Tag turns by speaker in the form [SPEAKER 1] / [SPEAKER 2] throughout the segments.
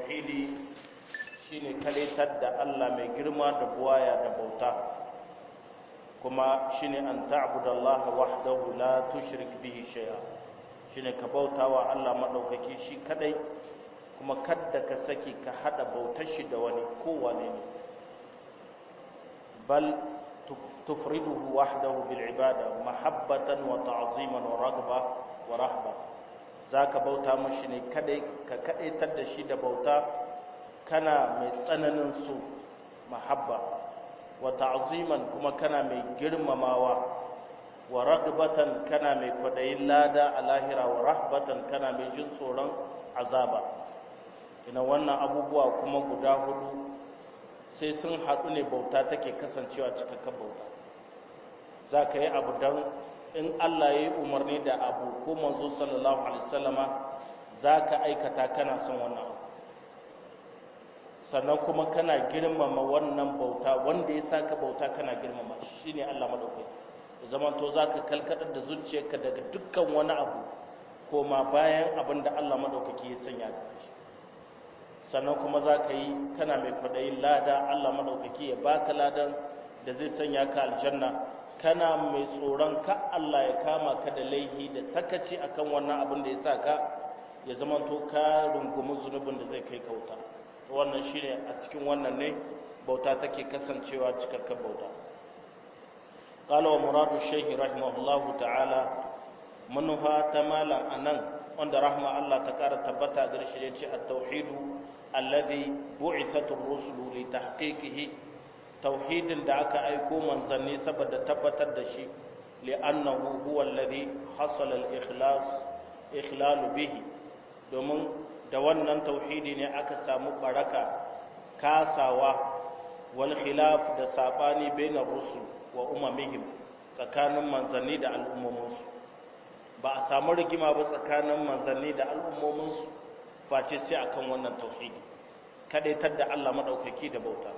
[SPEAKER 1] tauhidi shine kadaitar da Allah mai girma da buwaya da bauta kuma shine an ta'budallaha wahdahu la tushrik bihi shay'a shine ka bautawa Allah madaukaki shi kadai kuma kadda ka saki ka hada bautar shi da wani kowane ne bal tufriduhu wahdahu bil ibada mahabbatan wa ta'ziman wa ragba wa rahba zaka bauta mushi ne kadai ka kadaitar da shi da bauta kana mai tsananin su mahabba wa ta'ziman kuma kana mai girmamawa wa ragbatan kana mai kwadayin lada a lahira wa rahbatan kana mai jin tsoron azaba ina wannan abubuwa kuma guda hudu sai sun haɗu ne bauta take kasancewa cikakken bauta za ka yi abu don in Allah ya yi umarni da abu ko manzo sallallahu alaihi wasallama za ka aikata kana son wannan abu sannan kuma kana girmama wannan bauta wanda ya saka bauta kana girmama shi ne Allah madaukai da zaman to za ka kalkadar da zuciyarka daga dukkan wani abu koma bayan abin da Allah madaukaki ya sanya ka shi sannan kuma za ka yi kana mai kwaɗayin lada Allah maɗaukaki ya baka ladan da zai sanya ka aljanna kana mai tsoron ka Allah ya kama ka da laihi da sakaci akan wannan abin da ya sa ka ya zama to ka rungumi zunubin da zai kai kauta wannan shine a cikin wannan ne bauta take kasancewa cikakken bauta qala wa muradu shaykh rahimahullahu ta'ala manuha ta malam anan wanda rahma Allah ta kara tabbata ga shi yace at-tauhidu alladhi bu'ithat ar-rusulu li tahqiqihi tauhidin da aka aiko manzanni saboda tabbatar da shi li'annahu huwa alladhi hasala al-ikhlas ikhlal bihi domin da wannan tauhidi ne aka samu baraka kasawa wal khilaf da sabani bainar rusul wa umamihim tsakanin manzanni da al'ummominsu ba a samu rigima ba tsakanin manzanni da al'ummominsu face sai akan wannan tauhidi kadaitar da Allah madaukaki da bauta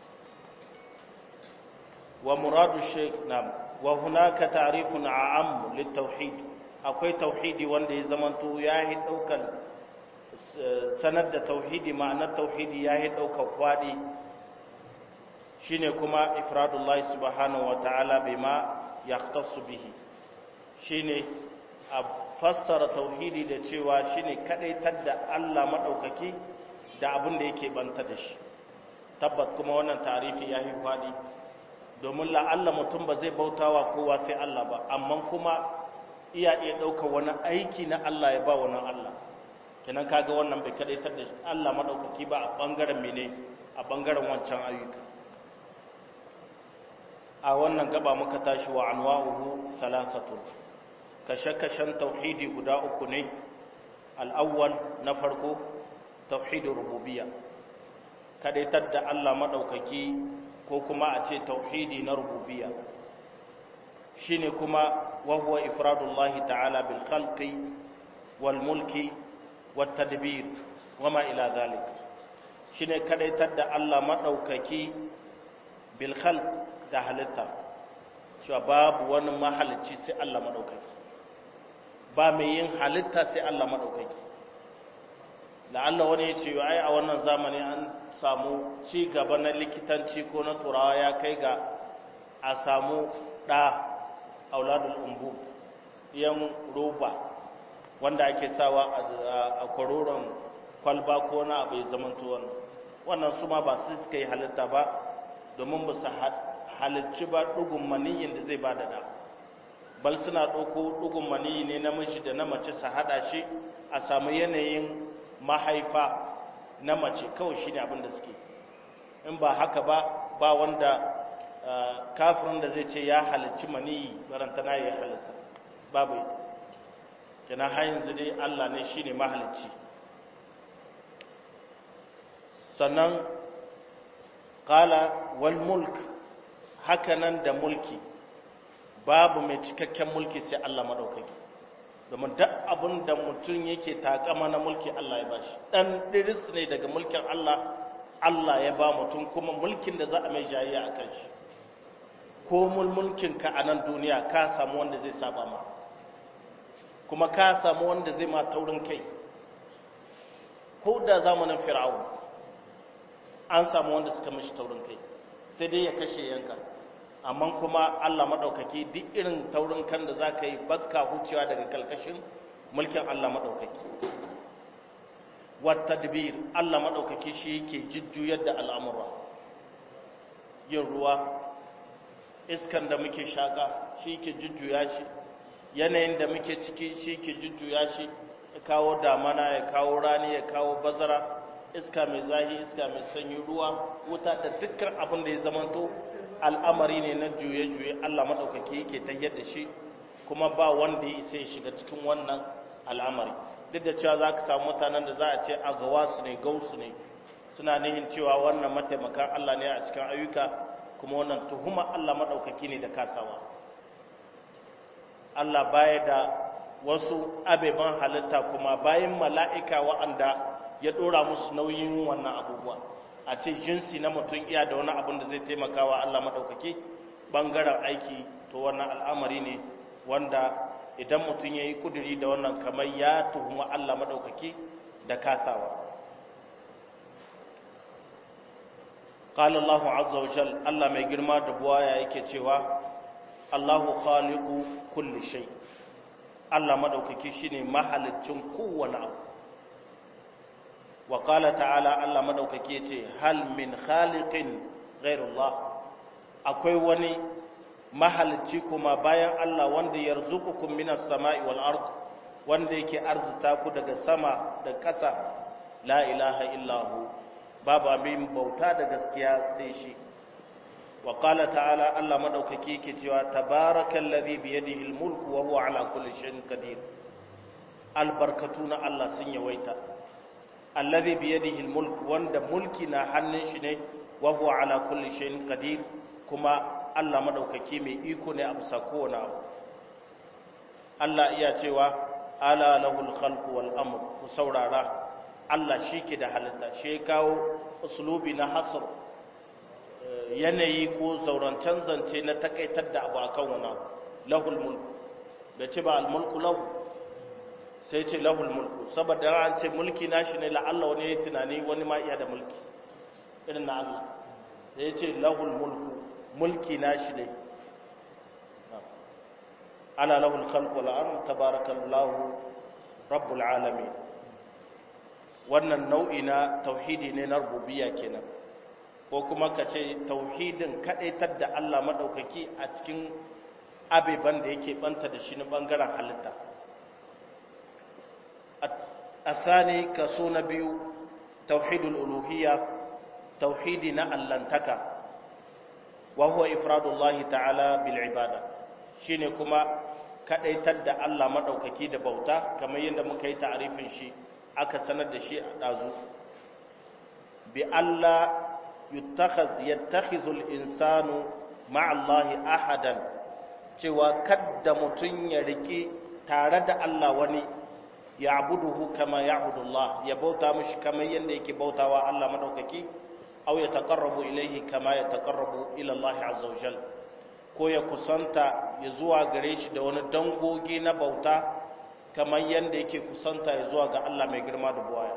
[SPEAKER 1] wa muradu shaykh nam wa hunaka ta'rifun a'am litauhid akwai tauhidi wanda ya zamanto yayi daukar sanar da tauhidi ma'anar tauhidi yayi daukar kwadi shine kuma ifradullahi subhanahu wa ta'ala bima yahtassu bihi shine a fassara tauhidi da cewa shine kadaitar da Allah madaukaki da abin da yake banta da shi tabbat kuma wannan tarifi ya yi faɗi domin la'alla mutum ba zai bautawa kowa sai Allah ba amma kuma iya iya ɗauka wani aiki na Allah ya ba wani Allah kenan kaga wannan bai kadaitar da Allah madaukaki ba a bangaren mene a bangaren wancan ayyuka a wannan gaba muka tashi wa anwa'uhu salasatun kashe-kashen tauhidi guda uku ne al'awwal na farko tauhidin rububiya kadaitar da Allah maɗaukaki ko kuma a ce tauhidi na rububiya shi ne kuma wahuwa ifradullahi ta'ala bil khalqi wal mulki wat tadbir wama ila zalik shi ne kadaitar da Allah maɗaukaki bil khalq da halitta cewa babu wani mahalicci sai Allah maɗaukaki ba mai yin halitta sai Allah maɗaukaki la'alla wani ya ce ai a wannan zamani an samu ci gaba na likitanci ko na turawa ya kai ga a samu ɗa auladul umbu yan roba wanda ake sawa a kwaroron kwalba ko na abu ya zamanto wannan wannan su ma ba su suka yi halitta ba domin ba su halicci ba ɗugun maniyin da zai ba da ɗa bal suna ɗauko ɗugun maniyi ne namiji da na mace su haɗa shi a samu yanayin mahaifa na mace kawai shi ne abin da suke in ba haka ba ba wanda kafirin da zai ce ya halicci maniyi barantana ya halitta babu ita kina har yanzu dai allah ne shi ne mahalicci sannan kala wal mulk hakanan da mulki babu mai cikakken mulki sai Allah madaukaki domin duk abin da mutum yake takama na mulki Allah ya bashi dan diris ne daga mulkin Allah Allah ya ba mutum kuma mulkin da za a mai jayayya akan shi ko mulkin ka a nan duniya ka samu wanda zai saba ma kuma ka samu wanda zai ma taurin kai ko da zamanin fir'aun an samu wanda suka mashi taurin kai sai dai ya kashe yanka amma kuma Allah maɗaukaki duk irin taurin kan da za ka yi bakka hucewa daga kalkashin mulkin Allah maɗaukaki wata dabir Allah maɗaukaki shi yake jujjuyar da al'amura yin ruwa iskan da muke shaƙa shi ke jujjuya shi yanayin da muke ciki shi ke jujjuya shi ya kawo damana ya kawo rani ya kawo bazara iska mai zahi iska mai sanyi ruwa wuta da dukkan abin da ya zamanto al'amari ne na juye-juye Allah maɗaukaki yake ta yadda shi kuma ba wanda ya isa ya shiga cikin wannan al'amari duk da cewa za ka samu mutanen da za a ce a gawa su ne gausu ne suna nihin cewa wannan mataimakan Allah ne a cikin ayyuka kuma wannan tuhuma Allah maɗaukaki ne da kasawa Allah baya da wasu abeban halitta kuma bayan mala'ika wa'anda ya ɗora musu nauyin wannan abubuwa a ce jinsi na mutum iya da wani abin da zai taimaka wa Allah maɗaukaki ɓangaren aiki to wannan al'amari ne wanda idan mutum ya yi kuduri da wannan kamar ya tuhuma Allah maɗaukaki da kasawa قال الله عز وجل الله mai girma da buwaya yake cewa Allahu khaliqu kulli shay Allah madaukaki shine mahaliccin kowane abu wa qala ta'ala Allah madaukaki yace hal min khaliqin ghairullah akwai wani mahalicci kuma bayan Allah wanda yarzuqukum minas sama'i wal ard wanda yake arzuta ku daga sama da ƙasa la ilaha illahu babu abin bauta da gaskiya sai shi wa qala ta'ala Allah madaukaki yake cewa tabarakallazi bi yadihi almulku wa huwa ala kulli shay'in qadir albarkatuna Allah sun yawaita allazi bi yadihi almulk wanda mulki na hannun shi ne wa huwa ala kulli shay'in qadir kuma Allah madaukaki mai iko ne a bisa kowane abu Allah iya cewa ala lahul khalqu wal amr ku saurara Allah shi ke da halitta shi ya kawo usulubi na hasr yanayi ko zaurancen zance na takaitar da abu akan wani abu lahul mulku da ce ba almulku lahu sai ce lahul mulku saboda an ce mulki nashi ne la'alla wani ya tunani wani ma iya da mulki irin na Allah sai ya ce lahul mulku mulki nashi ne ala lahul khalqu wal amr tabarakallahu rabbul alamin wannan nau'i na tauhidi ne na rububiyya kenan ko kuma ka ce tauhidin kadaitar da Allah madaukaki a cikin abeban da yake banta da shi na bangaren halitta asani kaso na biyu tauhidul uluhiyya tauhidi na allantaka wa huwa ifradullahi ta'ala bil ibada shine kuma kadaitar da Allah madaukaki da bauta kamar yadda muka yi ta'arifin shi aka sanar da shi a ɗazu bi Allah yattakhizul insanu ma'allahi ahadan cewa kadda mutum ya riƙe tare da Allah wani ya abuduhu kama ya abudullah ya bauta mashi kamar yadda yake bautawa Allah maɗaukaki au ya taƙarrabu ilaihi kama ya taƙarrabu ilallahi azzawajal ko ya kusanta ya zuwa gare shi da wani dangogi na bauta kamar yadda yake kusanta ya zuwa ga Allah mai girma da buwaya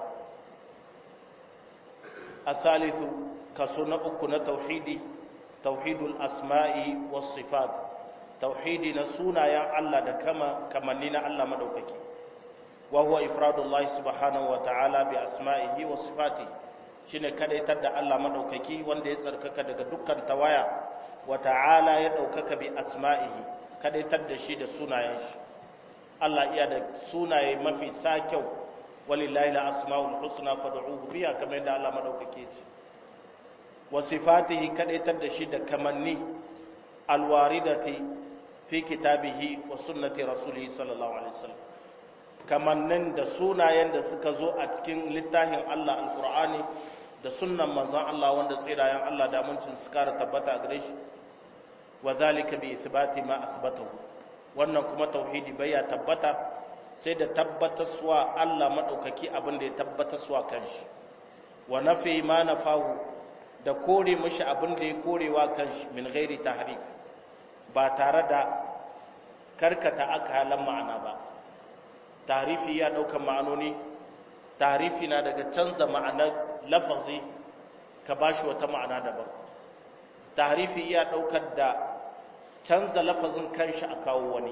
[SPEAKER 1] a thalithu kaso na uku na tauhidi tauhidul asma'i was sifat tauhidi na sunayen Allah da kama kamanni na Allah madaukaki wa huwa ifradullahi subhanahu wa ta'ala bi asma'ihi was sifati shine kadaitar da Allah madaukaki wanda ya tsarkaka daga dukkan tawaya wa ta'ala ya daukaka bi asma'ihi kadaitar da shi da sunayen shi Allah iya da sunaye mafi sa kyau walillahi la asmaul husna fad'uhu biha kamar da Allah madaukake ce wa sifatihi kadaitar da shi da kamanni alwaridati fi kitabihi wa sunnati rasulihi sallallahu alaihi wasallam kamannin da sunayen da suka zo a cikin littafin Allah alqur'ani da sunnan manzon Allah wanda tsirayen Allah da muncin su kara tabbata a gare shi wa zalika bi isbati ma asbatahu wannan kuma tauhidi bai ya tabbata sai da tabbatarsuwa Allah maɗaukaki abin da ya tabbatarsuwa kanshi wa nafi ma nafahu da kore mishi abin da ya korewa kanshi min gairi tahrif ba tare da karkata aka halan ma'ana ba tahrifi ya ɗaukan ma'anoni tarifi na daga canza ma'anar lafazi ka bashi wata ma'ana daban tarifi iya daukar da canza lafazin kanshi a kawo wani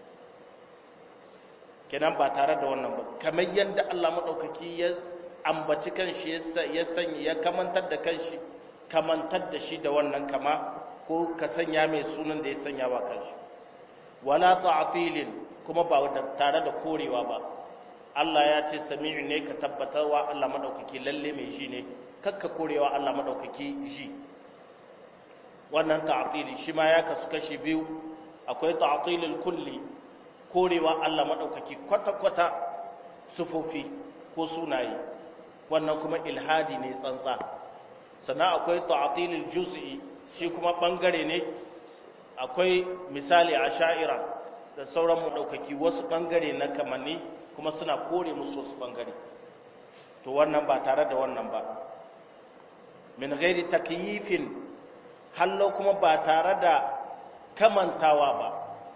[SPEAKER 1] kenan ba tare da wannan ba kamar yadda Allah madaukaki ya ambaci kanshi ya sanya ya kamantar da kanshi kamantar da shi da wannan kama ko ka sanya mai sunan da ya sanya wa kanshi wala ta'tilin kuma ba tare da korewa ba Allah ya ce sami'u ne ka tabbatarwa Allah madaukaki lalle mai shi ne kakka korewa Allah madaukaki shi wannan ta'tili shi ma ya kasu kashi biyu akwai ta'tilul kulli korewa Allah madaukaki kwata-kwata sufofi ko sunaye wannan kuma ilhadi ne tsantsa sannan akwai ta'tilul juz'i shi kuma bangare ne akwai misali a sha'ira da sauran madaukaki wasu bangare na kamanni kuma suna kore musu wasu bangare to wannan ba tare da wannan ba min ghairi takyifin hallo kuma ba tare da kamantawa ba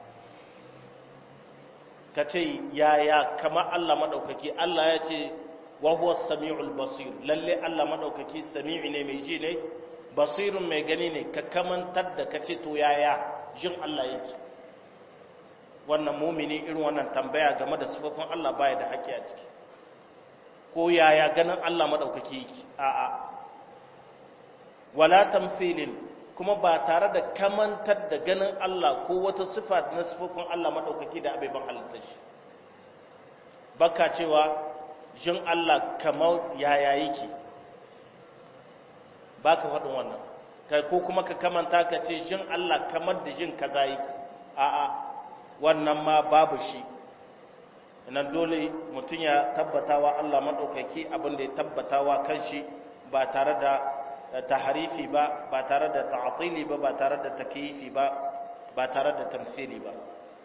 [SPEAKER 1] ka ce yaya kama Allah maɗaukaki Allah ya ce wa huwa sami'ul basir lalle Allah maɗaukaki sami'i ne mai ji ne basirun mai gani ne ka kamantar da ka ce to yaya jin Allah yake wannan mumini irin wannan tambaya game da sifofin Allah baya da haƙƙi a ciki ko yaya ganin Allah maɗaukaki yake a'a wala tamthilin kuma ba tare da kamantar da ganin Allah ko wata sifa na sifofin Allah maɗaukaki da abubuwan halittar shi baka cewa jin Allah kamar yaya yake ba ka faɗin wannan kai ko kuma ka kamanta ka ce jin Allah kamar da jin kaza yake a'a wannan ma babu shi nan dole mutum ya tabbatawa Allah maɗaukaki abin da ya tabbatawa kan shi ba tare da taharifi ba ba tare da ta'atili ba ba tare da takyifi ba ba tare da tamthili ba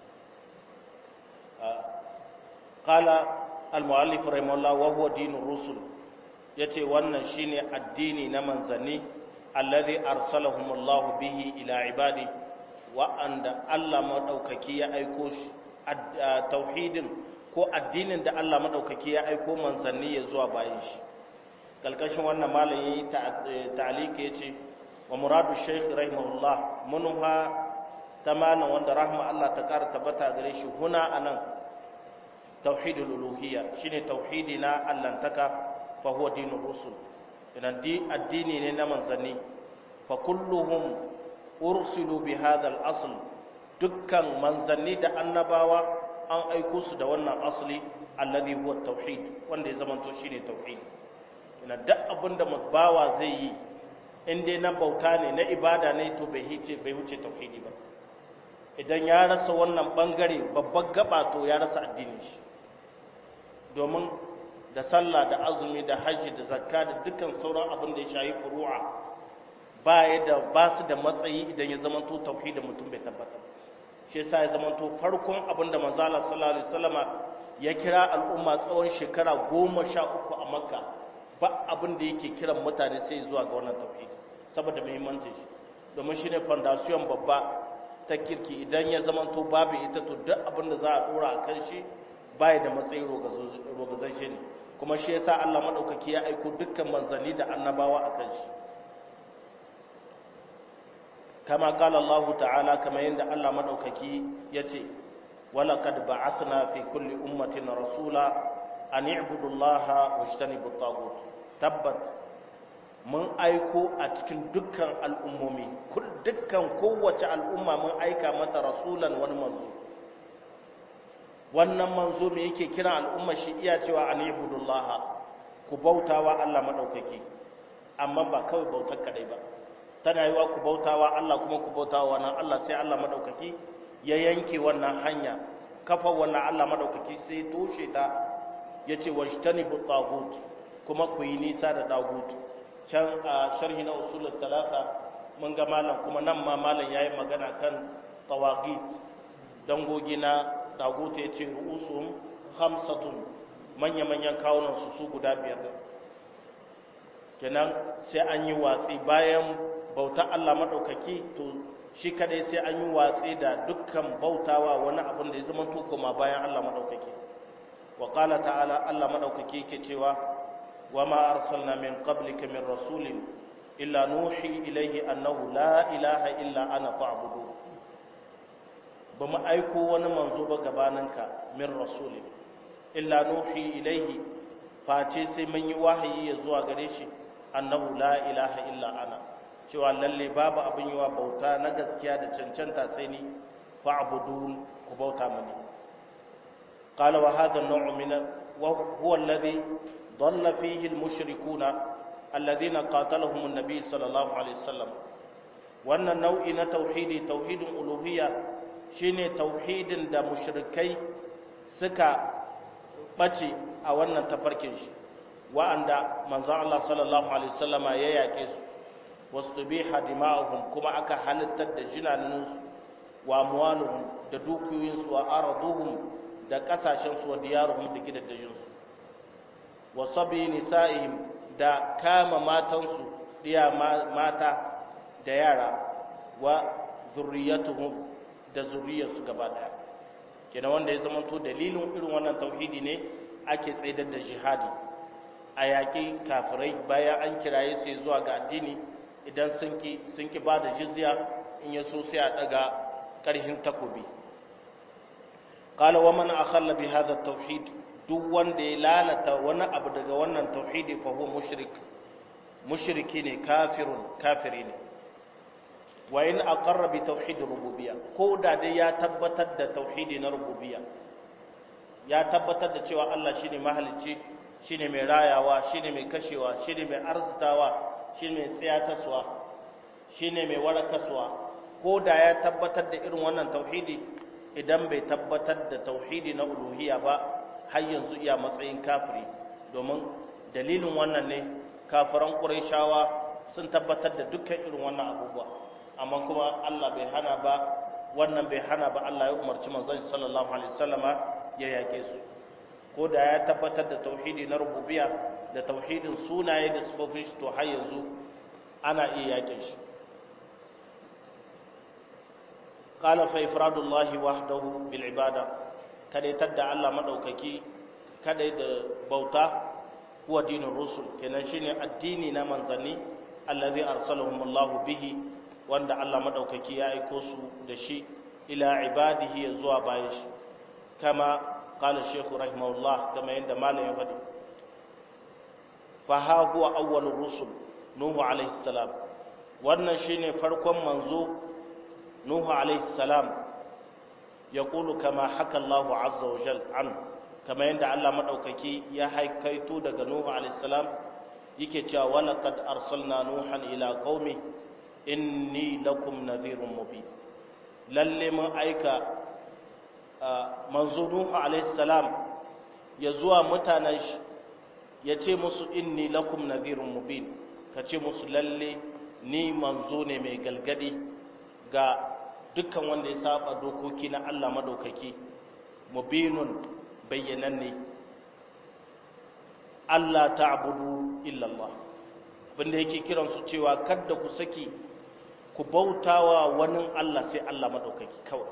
[SPEAKER 1] qala al-muallif rahimahullah wa huwa dinur rusul yace wannan shine addini na manzanni allazi arsalahumullahu bihi ila ibadi wa anda Allah madaukaki ya aiko shi tauhidin ko addinin da Allah madaukaki ya aiko manzanni ya zuwa bayan shi kalkashin wannan malam yayi ta'aliki yace wa muradu shaykh rahimahullah munha tamanan wanda rahma Allah ta kara tabbata gare shi huna anan tauhidul uluhiyya shine tauhidi na allantaka fa huwa dinur rusul idan di addini ne na manzanni fa kulluhum ursilu bi hadha al-asl dukkan manzanni da annabawa an aiko su da wannan asli alladhi huwa tauhid wanda ya zamanto shine tauhid ina duk abinda bawa zai yi in dai na bauta ne na ibada ne to bai hice bai wuce tauhidi ba idan ya rasa wannan bangare babban gaba to ya rasa addinin shi domin da sallah da azumi da haji da zakka da dukkan sauran abin da ya shayi furu'a ba ya da ba su da matsayi idan ya zamanto tauhidin mutum bai tabbata shi yasa ya zamanto farkon abin da manzo Allah sallallahu alaihi wasallama ya kira al'umma tsawon shekara goma sha uku a makka ba abin da yake kiran mutane sai zuwa ga wannan tauhidi saboda muhimmancin shi domin shine foundation babba ta kirki idan ya zamanto babu ita to duk abin da za a dora a kan shi baya da matsayi rogazashe ne kuma shi yasa Allah madaukaki ya aiko dukkan manzanni da annabawa a kan shi kama kala Allah ta'ala kama yadda Allah madaukaki yace walaqad ba'athna fi kulli ummatin rasula an i'budu Allah wajtanibu at-taghut tabbat mun aiko a cikin dukkan al'ummomi dukkan kowace al'umma mun aika mata rasulan wani manzo wannan manzo me yake kira al'umma shi iya cewa an ibudullaha ku bautawa Allah madaukaki amma ba kawai bautar kadai ba tana yiwa ku bautawa Allah kuma ku bautawa wannan Allah sai Allah madaukaki ya yanke wannan hanya kafa wannan Allah madaukaki sai toshe ta yace wajtanibu tagut kuma ku yi nisa da dagut can a sharhi na usulul talata mun ga malam kuma nan ma malam yayi magana kan tawagit dangogi na daguta ya ce ru'usun hamsatun manya-manyan kawunansu su guda biyar da kenan sai an yi watsi bayan bauta Allah maɗaukaki to shi kadai sai an yi watsi da dukkan bautawa wani abin da ya zama koma bayan Allah maɗaukaki wa qala ta'ala Allah madaukaki yake cewa wa ma arsalna min qablika min rasulin illa nuhi ilayhi annahu la ilaha illa ana fa'budu ba mu aiko wani manzo ba gabaninka min rasulin illa nuhi ilayhi face sai mun yi wahayi ya zuwa gare shi annahu la ilaha illa ana cewa lalle babu abin yiwa bauta na gaskiya da cancanta sai ni fa'budun ku bauta mani qala wa hadha an-naw'u min wa huwa alladhi dhalla fihi al-mushrikuna alladhina qatalahum an-nabi sallallahu alaihi wasallam wannan nau'i na tauhidi tauhidin uluhiyya shine tauhidin da mushrikai suka bace a wannan tafarkin shi wa'anda manzo Allah sallallahu alaihi wasallama ya yake su wastubiha dima'uhum kuma aka halittar da jinaninsu wa amwaluhum da dukiyoyinsu wa araduhum da kasashensu wa diyaruhum da gidaddajinsu wa sabi nisa'ihim da kama matansu diya mata da yara wa zurriyatuhum da zurriyarsu gaba daya kenan wanda ya zama to dalilin irin wannan tauhidi ne ake tsaidar da jihadi a yaƙi kafirai bayan an kiraye sai zuwa ga addini idan sun ki sun ki bada jizya in ya so sai a daga ƙarhin takobi qala wa man akhalla bi hadha tauhid duk wanda ya lalata wani abu daga wannan tauhidi fa huwa mushrik mushriki ne kafirun kafiri ne wa in aqarra bi tauhid rububiyya ko da dai ya tabbatar da tauhidi na rububiyya ya tabbatar da cewa Allah shine mahalicci shine mai rayawa shine mai kashewa shine mai arzitawa shine mai tsiyataswa shine mai warakaswa ko da ya tabbatar da irin wannan tauhidi idan bai tabbatar da tauhidi na uluhiyya ba har yanzu iya matsayin kafiri domin dalilin wannan ne kafiran qurayshawa sun tabbatar da dukkan irin wannan abubuwa amma kuma Allah bai hana ba wannan bai hana ba Allah ya umarci manzon sallallahu alaihi wasallama ya yake su ko da ya tabbatar da tauhidi na rububiyya da tauhidin sunaye da sifofin shi to har yanzu ana iya yake shi qala fa ifradullahi wahdahu bil ibada kada tadda Allah madaukaki kada da bauta huwa dinur rusul kenan shine addini na manzanni allazi arsalahum Allah bihi wanda Allah madaukaki ya aiko su da shi ila ibadihi zuwa bayan shi kama qala shaykh rahimahullah kama yanda malamin fadi fa ha huwa awwalur rusul nuhu alaihi salam wannan shine farkon manzo nuhu alaihi salam yaqulu kama haka Allahu azza wa jal an kama yanda Allah madaukaki ya haikaito daga nuhu alaihi salam yake cewa walaqad arsalna nuhan ila qaumi inni lakum nadhirun mubin lalle mun aika manzo nuhu alaihi salam ya zuwa mutanen shi ya ce musu inni lakum nadhirun mubin ka ce musu lalle ni manzo ne mai galgadi ga dukkan wanda ya saba dokoki na Allah madaukaki mubinun bayyananne Allah ta'budu illa Allah abinda yake kiransu cewa kadda ku saki ku bautawa wani Allah sai Allah madaukaki kawai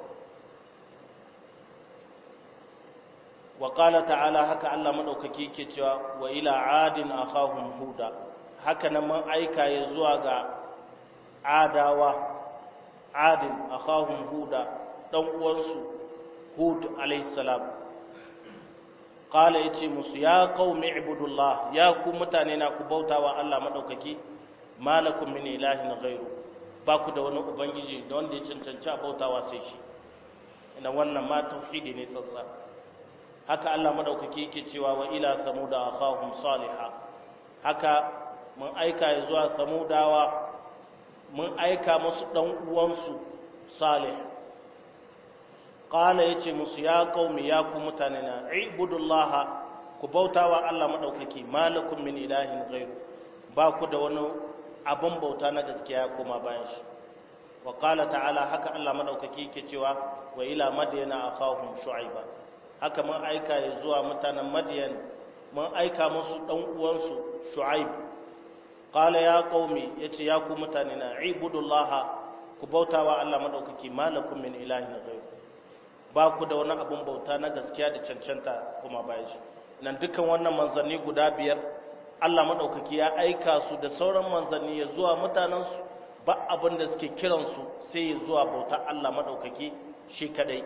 [SPEAKER 1] wa qala ta'ala haka Allah madaukaki yake cewa wa ila adin akhahum huda haka nan man aika ya zuwa ga adawa adin akhahum huda dan uwansu hud alayhi salam qala yace musu ya qaumi ibudullah ya ku mutane na ku bautawa Allah madaukaki malakum min ilahin ghairu ba ku da wani ubangiji da wanda ya cancanci a bautawa sai shi ina wannan ma tauhidi ne tsantsa haka Allah madaukaki yake cewa wa ila samuda akhahum salihah haka mun aika ya zuwa samudawa mun aika musu dan uwansu salih qala yace musu ya qaumi ya ku mutane na ibudullah ku bautawa Allah madaukaki malakum min ilahin ghairu ba ku da wani abin bauta na gaskiya kuma bayan shi wa qala ta'ala haka Allah madaukaki yake cewa wa ila madyana akhahum shu'aiba haka mun aika ya zuwa mutanen madyan mun aika musu dan uwansu shu'aib qala ya qaumi yace ya ku mutane na ibudullah ku bautawa Allah madaukaki malakum min ilahin ghayr ba ku da wani abun bauta na gaskiya da cancanta kuma bayan shi nan dukkan wannan manzanni guda biyar Allah maɗaukaki ya aika su da sauran manzanni ya zuwa mutanensu ba abin da suke kiransu sai ya zuwa bauta Allah maɗaukaki shi kadai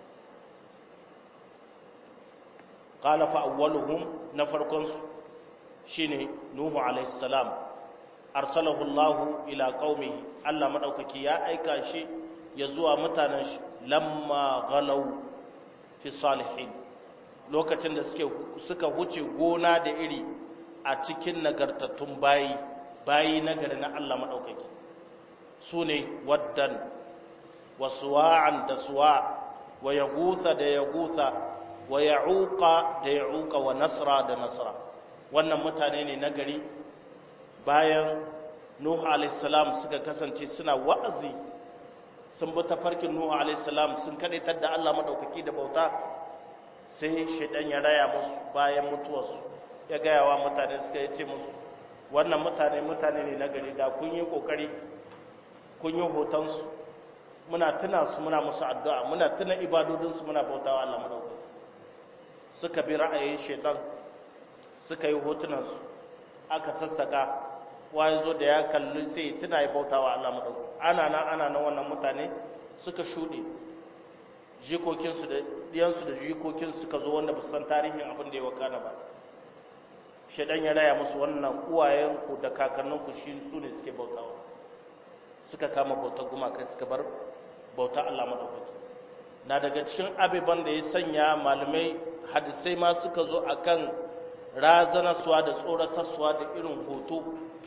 [SPEAKER 1] qala fa awwaluhum na farkon su shine nuhu alaihi salam arsalahu Allah ila qaumihi Allah maɗaukaki ya aika shi ya zuwa mutanen shi lamma ghalau fi salihin lokacin da suke suka huce gona da iri a cikin nagartattun bayi bayi nagari na Allah maɗaukaki su ne waddan wa suwa'an da suwa wa ya gutha da ya gutha wa ya da ya wa nasra da nasra wannan mutane ne nagari bayan nuhu alaihissalam suka kasance suna wa'azi sun bi tafarkin nuhu alaihissalam sun kadaitar da Allah maɗaukaki da bauta sai shaidan ya raya musu bayan mutuwarsu ya gaya wa mutane suka yi ce musu wannan mutane mutane ne na gari da kun yi kokari kun yi hotonsu muna tuna su muna musu addu'a muna tuna ibadodinsu muna bautawa Allah madaukai suka bi ra'ayin shaitan suka yi hotunansu aka sassaka waye zo da ya kalli sai tuna ya bautawa Allah madaukai ana nan ana nan wannan mutane suka shuɗe jikokinsu da diyansu da jikokinsu suka zo wanda ba su san tarihin abin da ya wakana ba shaidan ya raya musu wannan uwayenku da kakanninku shi su ne suke bautawa suka kama bautar gumaka suka bar bauta Allah madaukaki na daga cikin abiban da ya sanya malamai hadisai ma suka zo akan razanarsuwa da tsoratarsuwa da irin hoto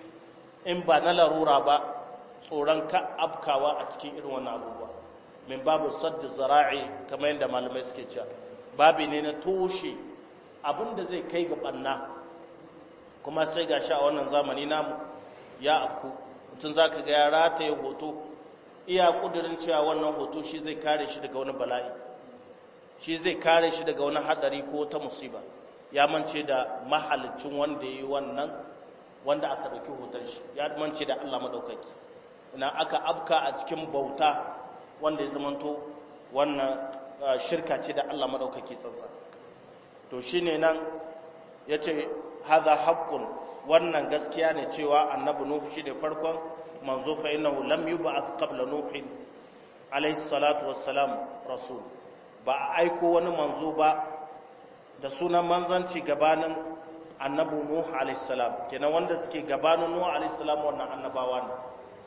[SPEAKER 1] in ba na larura ba tsoron ka afkawa a cikin irin wannan abubuwa min babu sadda zara'i kamar yadda malamai suke cewa babi ne na toshe abin da zai kai ga banna kuma sai ga sha wannan zamani namu ya afku mutum za ka ga ya rataye hoto iya kudurin cewa wannan hoto shi zai kare shi daga wani bala'i shi zai kare shi daga wani hadari ko ta musiba ya mance da mahalicin wanda ya yi wannan wanda aka ɗauki hoton shi ya mance da allah maɗaukaki ina aka afka a cikin bauta wanda ya zamanto wannan shirka ce da allah maɗaukaki tsantsa to shi ne nan ya ce haza haƙƙun wannan gaskiya ne cewa annabi nuhu shi ne farkon manzo fa innahu lam yub'ath qabla nuhin alayhi salatu wassalam rasul ba a aiko wani manzo ba da sunan manzanci gabanin annabi nuhu alayhi salam kenan wanda suke gabanin nuhu alayhi salam wannan annabawa ne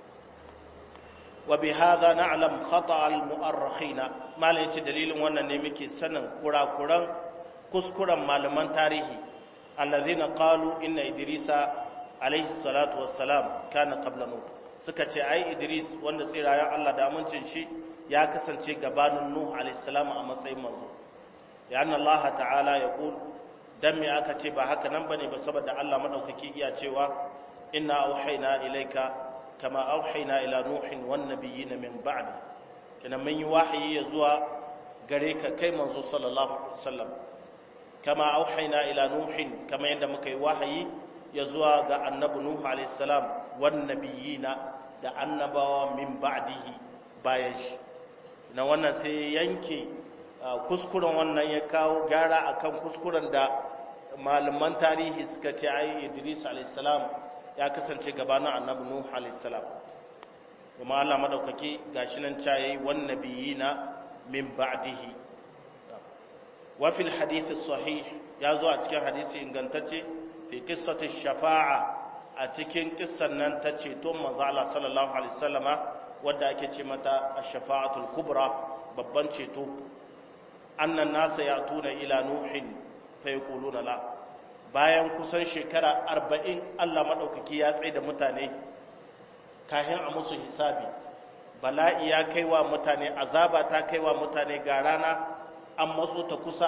[SPEAKER 1] wa bi hadha na'lam khata' al mu'arrikhina malai ce dalilin wannan ne muke sanin kurakuran kuskuren malaman tarihi allazina qalu inna idrisa alayhi salatu wassalam kana qabla nuh suka ce ai idris wanda tsirayen Allah da amincin shi ya kasance gabanin nuh alayhi salam a matsayin manzo ya anna Allah ta'ala ya qul dan me aka ce ba haka nan bane ba saboda Allah madaukaki iya cewa inna auhayna ilayka kama auhayna ila nuhin wan nabiyyin min ba'di kana mun yi wahayi ya zuwa gare ka kai manzo sallallahu alaihi wasallam kama auhaina ila nuhin kama yadda muka yi wahayi ya zuwa ga annabi nuhu alayhi salam wan nabiyina da annabawa min ba'dihi bayan shi na wannan sai yanke kuskuren wannan ya kawo gyara akan kuskuren da malaman tarihi suka ce ai Idris alayhi salam ya kasance gabanin annabi nuhu alayhi salam kuma Allah madaukaki gashi nan cayayi wan nabiyina min ba'dihi وفي الحديث الصحيح يازو أتكين حديث إنغانتاتي في قصة الشفاعة أتكين قصة ننتاتي ثم زعل صلى الله عليه وسلم wadda ake ce mata a shafa'atul kubra babban ceto annan nasa ya tuna ila nuhin fa yaquluna la bayan kusan shekara arba'in Allah maɗaukaki ya tsaye da mutane kahin a musu hisabi bala'i ya kai wa mutane azaba ta kai wa mutane ga rana an matso ta kusa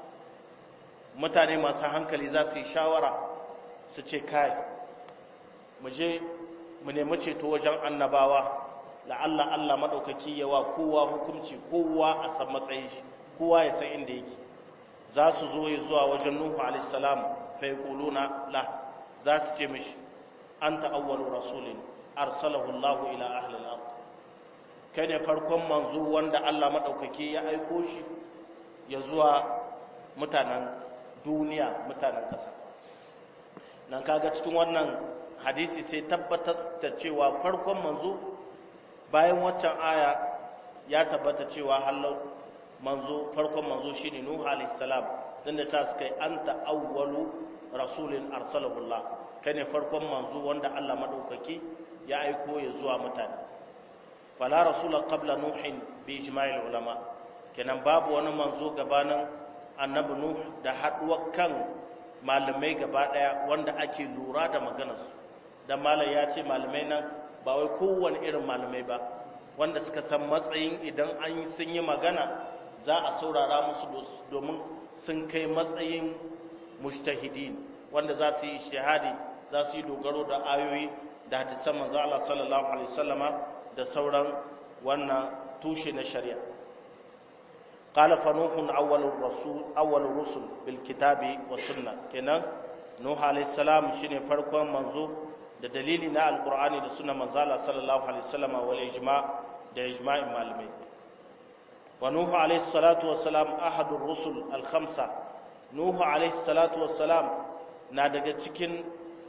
[SPEAKER 1] mutane masu hankali za su yi shawara su ce kai mu je mu nemi ceto wajen annabawa la'alla Allah maɗaukaki yawa kowa hukunci kowa a san matsayin shi kowa ya san inda yake za su zo ya zuwa wajen nuhu alaihissalam fa yaquluna la za su ce mishi anta awwalu rasulin arsalahu Allahu ila ahli al-ard kai ne farkon manzo wanda Allah maɗaukaki ya aiko shi ya zuwa mutanen duniya mutanen ƙasa nan kaga cikin wannan hadisi sai tabbatar da cewa farkon manzo bayan waccan aya ya tabbata cewa hallau manzo farkon manzo shine nuhu alayhi salam dan da ta suka yi anta awwalu rasulin arsalahullah kane farkon manzo wanda Allah madaukaki ya aiko ya zuwa mutane fala rasula qabla nuhin bi ijma'il ulama kenan babu wani manzo gabanin annabi nuh da haduwar kan malamai gaba daya wanda ake lura da maganarsu dan malam ya ce malamai nan ba wai kowane irin malamai ba wanda suka san matsayin idan an sun yi magana za a saurara musu domin sun kai matsayin mujtahidin wanda za su yi shahadi za su yi dogaro da ayoyi da hadisan manzo Allah sallallahu alaihi wasallama da sauran wannan tushe na shari'a قال فنوح أول الرسول أول الرسل بالكتاب والسنة كنا نوح عليه السلام شيني فرقا منزو da dalili na alkur'ani da suna manzala sallallahu alaihi wasallam wal ijma da ijma'in malamai wa nuhu alaihi salatu wassalam ahadur rusul al khamsa nuhu alaihi salatu wassalam na daga cikin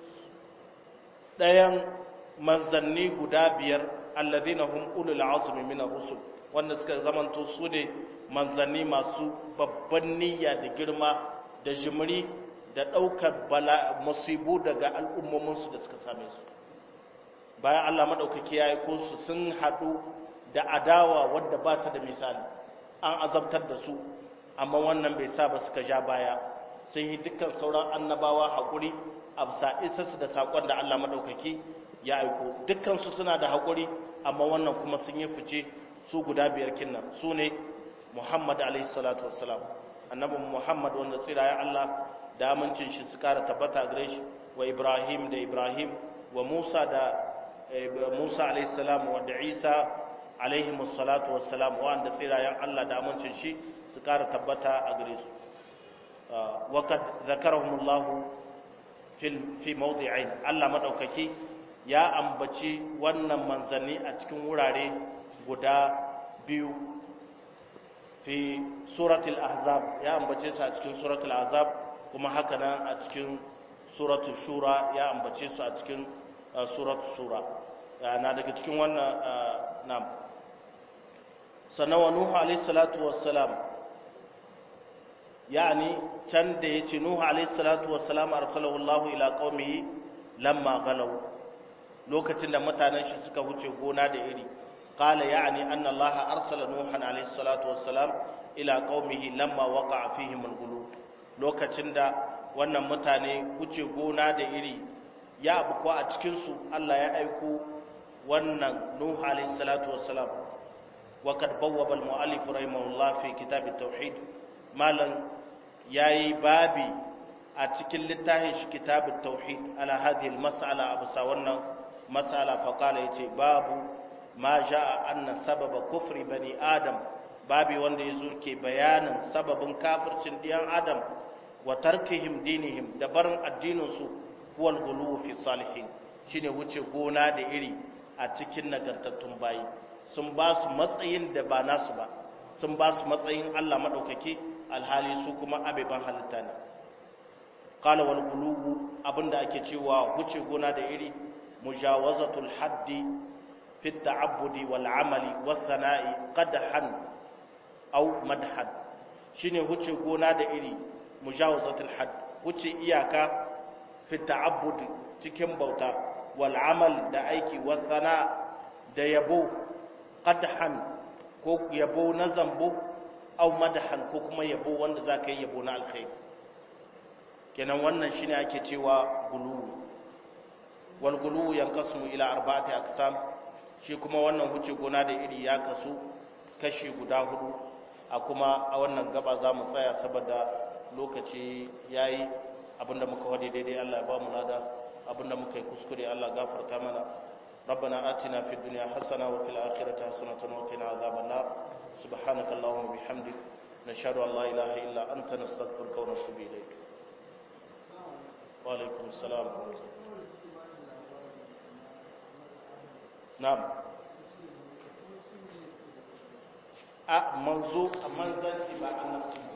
[SPEAKER 1] ɗayan manzanni guda biyar alladhina hum ulul azmi min ar-rusul wanda suka zamanto su ne manzanni masu babban niyya da girma da jimri da ɗaukar bala musibu daga al'ummominsu da suka same su bayan Allah maɗaukaki ya aiko su sun haɗu da adawa wadda ba ta da misali an azabtar da su amma wannan bai sa ba suka ja baya sun yi dukkan sauran annabawa haƙuri a bisa isarsu da saƙon da Allah maɗaukaki ya aiko dukkansu suna da haƙuri amma wannan kuma sun yi fice su guda biyar kinnan su ne muhammad alaihi salatu wassalam annabin muhammad wanda tsirayen Allah da amincin shi su kara tabbata gare shi wa Ibrahim da Ibrahim wa Musa da Musa alayhi salam wa da Isa alayhi musallatu wassalam wanda tsirayen Allah da amincin shi su kara tabbata a gare su wa kad zakarahum Allah fil fi mawdi'ain Allah madaukaki ya ambaci wannan manzanni a cikin wurare guda biyu fi suratul ahzab ya ambace su a cikin suratul ahzab kuma haka nan a cikin suratul shura ya ambace su a cikin suratul shura na daga cikin wannan nam sanawa nuhu alayhi salatu wassalam yani can da yace nuhu alayhi salatu wassalam arsalahu Allah ila qaumihi lamma galaw lokacin da mutanen shi suka huce gona da iri qala yani anna Allah arsala nuhan alayhi salatu wassalam ila qaumihi lamma waqa'a fihim al-ghulub lokacin da wannan mutane wuce gona da iri ya abu ko a cikinsu Allah ya aiko wannan Nuhu alaihi salatu wassalam wa kad bawwaba al-mu'allif rahimahullah fi kitab at-tauhid malan yayi babi a cikin littafin shi kitab at-tauhid ala hadhihi al-mas'ala abusa wannan mas'ala fa qala yace babu ma jaa anna sababa kufri bani adam babi wanda yazo ke bayanin sababin kafircin diyan adam wa tarkihim dinihim da barin addininsu huwal guluwu fi salihin shine wuce gona da iri a cikin nagartattun bayi sun ba su matsayin da ba nasu ba sun ba su matsayin Allah madaukaki alhali su kuma abeban halitta ne qala wal guluwu abinda ake cewa wuce gona da iri mujawazatul haddi fi ta'abbudi wal amali was sana'i qadhan aw madhan shine wuce gona da iri mujawazatul hadd wuce iyaka fi ta'abbud cikin bauta wal amal da aiki was sana da yabo qadhan ko yabo na zambo aw madhan ko kuma yabo wanda zaka yi yabo na alkhairi kenan wannan shine ake cewa gulu wal gulu yanqasmu ila arba'ati aqsam shi kuma wannan huce gona da iri ya kasu kashi guda hudu a kuma a wannan gaba za mu tsaya saboda lokaci ya yi abinda muka wade daidai Allah ya ba mu lada abinda muka yi kuskure Allah gafarta mana ربنا آتنا في الدنيا حسنة وفي الآخرة حسنة وقنا عذاب النار سبحانك اللهم وبحمدك نشهد أن لا إله إلا أنت نستغفرك ونتوب إليك وعليكم السلام نعم a manzo a manzanci ba annabci